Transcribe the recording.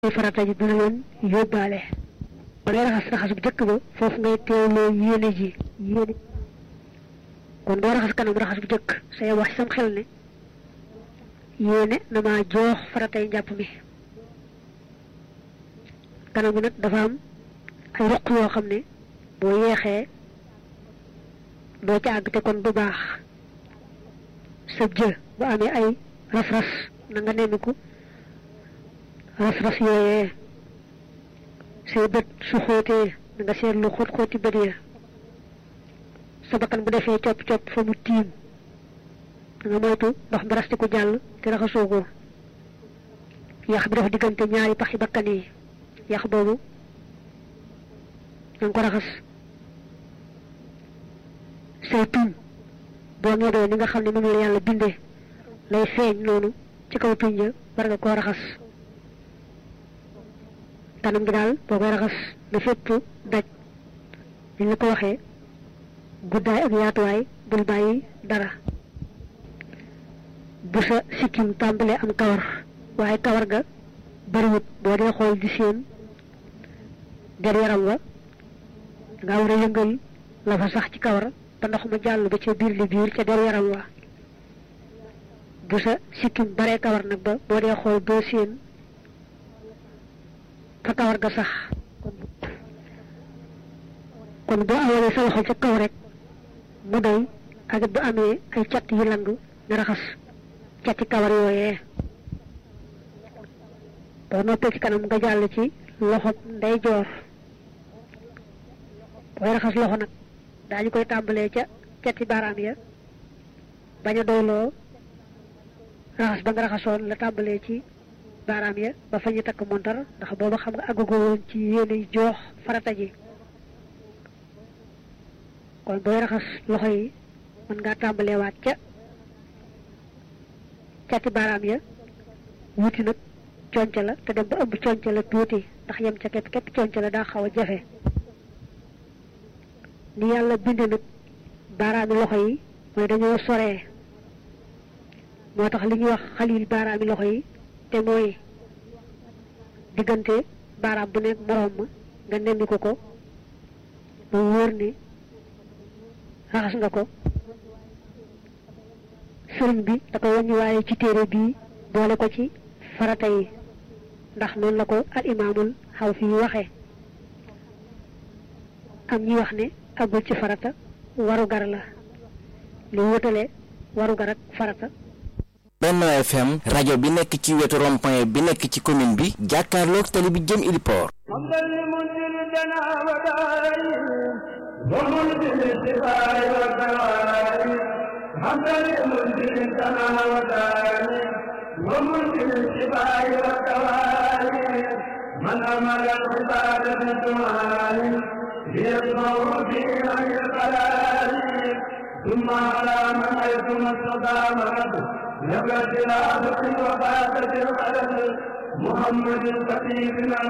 farata ji dina leen yóbbaale ba ngay raxas raxas bu jëkk ba foofu ngay teewloo yéene ji yéene kon boo raxas kanam raxas bu jëkk say wax sam xel ne yéene na maa joox faratay njàpp mi kanam bi nag dafa am ay roq yoo xam ne boo yeexee doo ca àgg te kon du baax sa jë bu amee ay ras-ras na nga nemmiku ras-ras yooyee say bët su xóotee na nga seetlu xóot xóoti bët ya sa bakkan bu defee copp copp fa mu tiim da nga moytu ndox mi rastiku jàll te raxasoo ko yax bi dafa diggante ñaari paxi bakkan yi yax boobu na nga ko raxas say tuñ boo ñodoo ni nga xam ne moom la yàlla bindee lay feeñ noonu ci kaw tuñ ja war nga koo raxas kanam gi daal boo koy raxas na fépp daj ni la ko waxee guddaay ak yaatuwaay bul bàyyi dara bu sa sikkim tàmbalee am kawar waaye kawar ga bariwut boo dee xool di seen der yaram wa nga war a yëngal la fa sax ci kawar ba ndox ma jàll ba ca biir li biir ca der yaram wa bu sa sikkim baree kawar nag ba boo dee xool doo seen fa kawar ga sax kon boo awalee sa loxo ca kaw rek mu doy ak bu amee ay cat yu lang nga raxas cati kawar yooyee boo noppee ci kanam nga jàll ci loxo nday joor booy raxas loxo nag daañu koy tàmbalee ca cati baaraam ya bañ a doyloo raxas ba nga raxasoon la tàmbalee ci baaraam ya ba fa ñu takk montar ndax booba xam nga àggugo woon ci yéene joox farata ji kon booy raxas loxo yi mën ngaa tàmbalee waat ca cati baaraam ya wuti nag conca la te dem ba ëmb conca la tuuti ndax yem ca képp képp conca la daa xaw a jafe ni yàlla binde nag baaraami loxo yi mooy dañoo soree moo tax li ñuy wax xalil baaraami loxo yi te mooy diggante baaraam bu nekk moroom ma nga nemmi ko ko ba wóor ne raxas nga ko sëriñ bi da ko wàññi waaye ci téere bii boole ko ci farata yi ndax noonu la ko al imaamul xaw fi waxee am ñi wax ne agul ci farata waru gar la li wutale waru gar ak farata Benno FM rajo bi nekk ci wetu rond-point bi nekk ci commune bi jàkkaarloog tali bi jëm Iliport من أمر العبادة بالدعاء ليسمعوا في عن القلال ثم على من حيث ما استطاع نبت العبد وفاتت القلم محمد الخطيب